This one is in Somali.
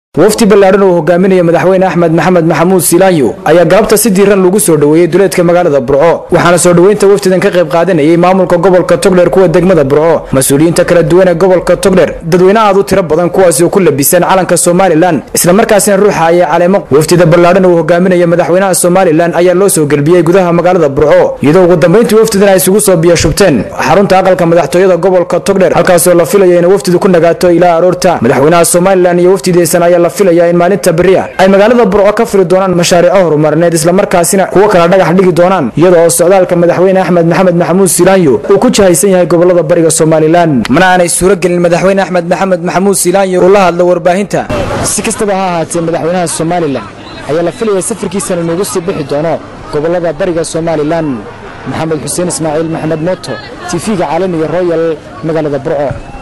wafdi ballaadhan uu hogaaminaya madaxweyne axmed maxamed maxamuud silaanyo ayaa galabta si diiran lagu soo dhoweeyey duleedka magaalada burco waxaana soo dhoweynta wafdidan ka qayb qaadanayay maamulka gobolka togdheer kuwa degmada burco mas-uuliyiinta kala duwan ee gobolka togdheer dadweyne aad u tiro badan kuwaasi oo ku labisan calanka somalilan islamarkaasina ruuxa ayay caleemo wafdida ballaadhan uu hogaaminaya madaxweynaha somalilan ayaa loo soo gelbiyey gudaha magaalada burco iyadoo ugu dambayntii wafdidan ay isugu soo biyashubteen xarunta aqalka madaxtooyada gobolka togdheer halkaasoo la filaya in wafdidu ku nagaato ilaa aroorta madaxweynaha somalilan iyo wafdidiisan ayaa la filaya in maalinta beriya ay magaalada burco ka fili doonaan mashaariico horumarineed islamarkaasina kuwo kala dhagax dhigi doonaan iyada oo socdaalka madaxweyne axmed maxamed maxamuud silaanyo uu ku jahaysan yahay gobolada bariga somalilan mana aanay suuro gelin madaxweyne axmed maxamed maxamuud silaanyo uu la hadlo warbaahinta si kastaba ha ahaatee madaxweynaha somalilan ayaa la filaya safarkiisana inuugu sii bixi doono gobolada bariga somalilan maxamed xuseen ismaaciil maxamed mooto tv-ga caalamiga royal magaalada burco